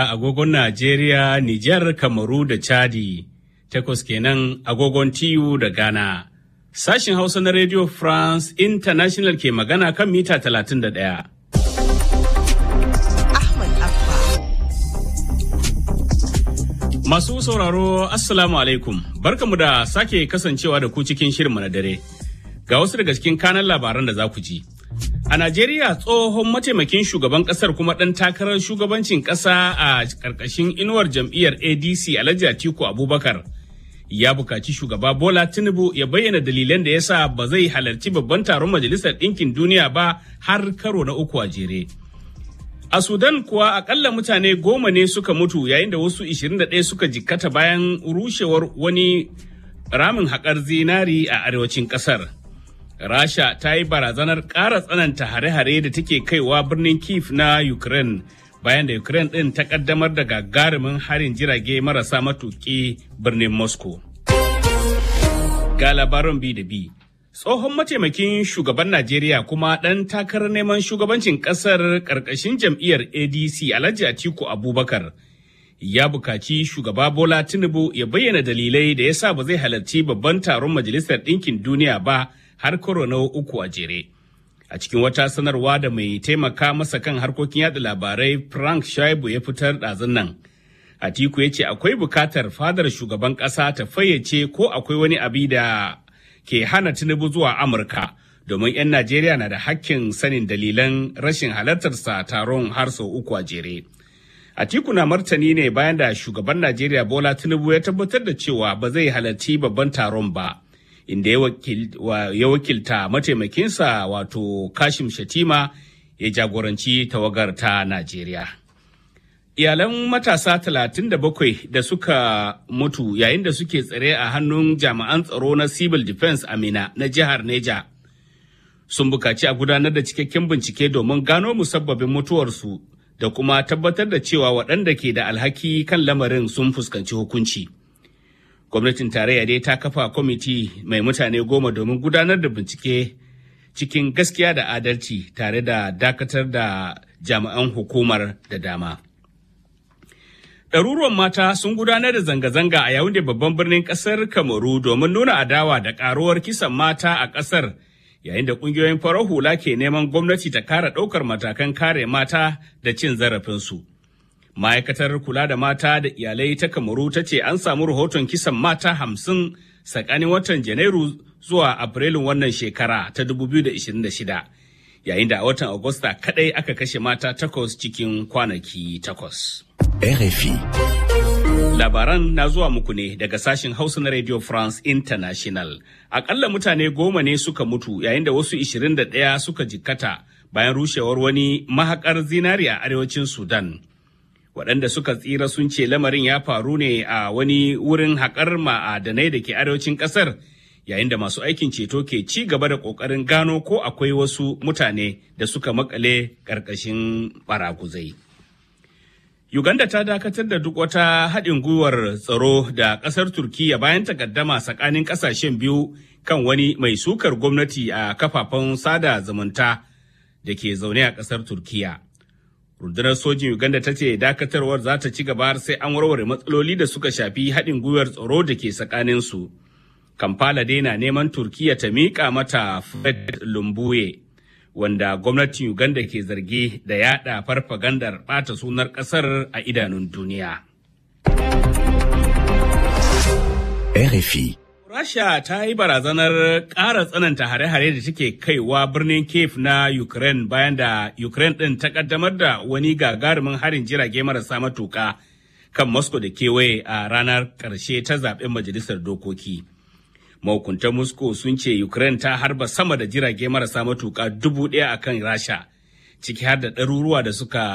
agogon Najeriya, Nijar, Kamaru da Chadi, takwas kenan agogon TU da Ghana. Sashin Hausa na Radio France International ke magana kan mita 31. Ahmad Abba. Masu sauraro, Assalamu alaikum, barkamu da sake kasancewa da ku cikin shirinmu na dare. Ga wasu daga cikin kanan labaran da za ku ji. A Najeriya tsohon mataimakin shugaban kasar kuma ɗan takarar shugabancin ƙasa a ƙarƙashin inuwar jam'iyyar ADC Alhaji Atiku Abubakar ya bukaci shugaba Bola Tinubu ya bayyana dalilan da ya sa ba zai halarci babban taron Majalisar Ɗinkin Duniya ba har karo na uku a jere. A Sudan kuwa akalla mutane goma ne suka mutu yayin da wasu 21 suka jikkata bayan rushewar wani ramin haƙar zinari a arewacin ƙasar. Rasha ta yi barazanar ƙara tsananta hare-hare da take kaiwa birnin Kiev na Ukraine bayan da Ukraine ɗin ta ƙaddamar da gagarumin harin jirage marasa matuƙi birnin Moscow. Ga labaran bi da bi. Tsohon mataimakin shugaban Najeriya kuma ɗan takarar neman shugabancin ƙasar ƙarƙashin jam'iyyar ADC Alhaji Atiku Abubakar ya bukaci shugaba Bola Tinubu ya bayyana dalilai da ya sa ba zai halarci babban taron Majalisar Ɗinkin Duniya ba har karo na uku a jere. A cikin wata sanarwa da mai taimaka masa kan harkokin yada labarai Frank Shaibu ya fitar ɗazun nan. Atiku ya ce akwai bukatar fadar shugaban ƙasa ta fayyace ko akwai wani abi da ke hana Tinubu zuwa Amurka domin 'yan Najeriya na da hakkin sanin dalilan rashin halartarsa taron har sau uku a jere. Atiku na martani ne bayan da shugaban Najeriya Bola Tinubu ya tabbatar da cewa ba zai halarci babban taron ba. inda ya wakilta mataimakinsa wato Kashim Shatima ya jagoranci tawagar ta Najeriya. Iyalan matasa 37 da suka mutu yayin da suke tsare a hannun jami'an tsaro na Civil Defense Amina na jihar Neja sun bukaci a gudanar da cikakken bincike domin gano musabbabin mutuwarsu da kuma tabbatar da cewa waɗanda ke da alhaki kan lamarin sun fuskanci hukunci. gwamnatin tarayya dai ta kafa kwamiti mai mutane goma domin gudanar da bincike cikin gaskiya da adalci tare da dakatar da jami'an hukumar da dama. Ɗaruruwan mata sun gudanar da zanga-zanga a yawun da babban birnin ƙasar Kamaru domin nuna adawa da ƙaruwar kisan mata a ƙasar yayin da ƙungiyoyin farar hula ke neman gwamnati ta kara ɗaukar matakan kare mata da cin zarafinsu. ma'aikatar kula da mata da iyalai ta kamaru ta ce an samu rahoton kisan mata hamsin tsakanin watan janairu zuwa afrilun wannan shekara ta 2026 yayin da a watan agusta kadai aka kashe mata takwas cikin kwanaki takwas. RFI. Labaran na zuwa muku ne daga sashen Hausa na Radio France International. Akalla mutane goma ne suka mutu yayin da wasu 21 suka jikkata bayan rushewar wani mahakar zinari a arewacin Sudan. waɗanda suka tsira sun ce lamarin ya faru ne a wani wurin haƙar ma'adanai da ke arewacin ƙasar yayin da masu aikin ceto ke ci gaba da ƙoƙarin gano ko akwai wasu mutane da suka makale ƙarƙashin baraguzai. Uganda ta dakatar da duk wata haɗin gwiwar tsaro da ƙasar Turkiyya bayan takaddama tsakanin ƙasashen biyu kan wani mai sukar gwamnati a kafafen sada zumunta da ke zaune a ƙasar Turkiyya. rundunar sojin uganda ta ce dakatarwar za ta ci gaba sai an warware matsaloli da suka shafi haɗin gwiwar tsaro da ke tsakaninsu kampala dai na neman turkiya ta miƙa mata fred lumbuye wanda gwamnatin uganda ke zargi da yada farfagandar ɓata sunar ƙasar a idanun duniya RFI. Rasha ta yi barazanar ƙara tsananta hare-hare da take kaiwa birnin Kiev na Ukraine bayan da Ukraine ɗin ta ƙaddamar da wani gagarumin harin jirage marasa matuƙa kan Moscow da kewaye a ranar ƙarshe ta zaɓen majalisar dokoki. Mahukuntan Moscow sun ce Ukraine ta harba sama da jirage marasa matuƙa dubu ɗaya a kan Rasha, ciki har da ɗaruruwa da suka